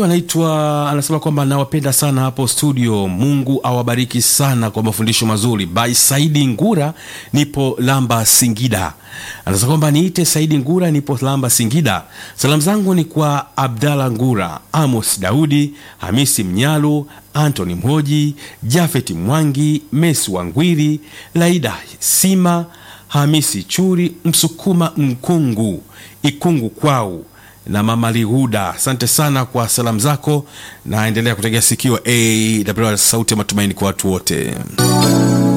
huyu anaitwa anasema kwamba nawapenda sana hapo studio. Mungu awabariki sana kwa mafundisho mazuri. By Saidi Ngura, nipo Lamba Singida. Anasema kwamba niite Saidi Ngura, nipo Lamba Singida. Salamu zangu ni kwa Abdalla Ngura, Amos Daudi, Hamisi Mnyalu, Anthony Mhoji, Jafet Mwangi, Mesi Wangwiri, Laida Sima, Hamisi Churi, Msukuma Mkungu, Ikungu kwau na mama Lihuda, asante sana kwa salamu zako, na endelea kutegea sikio AWR sauti ya matumaini kwa watu wote.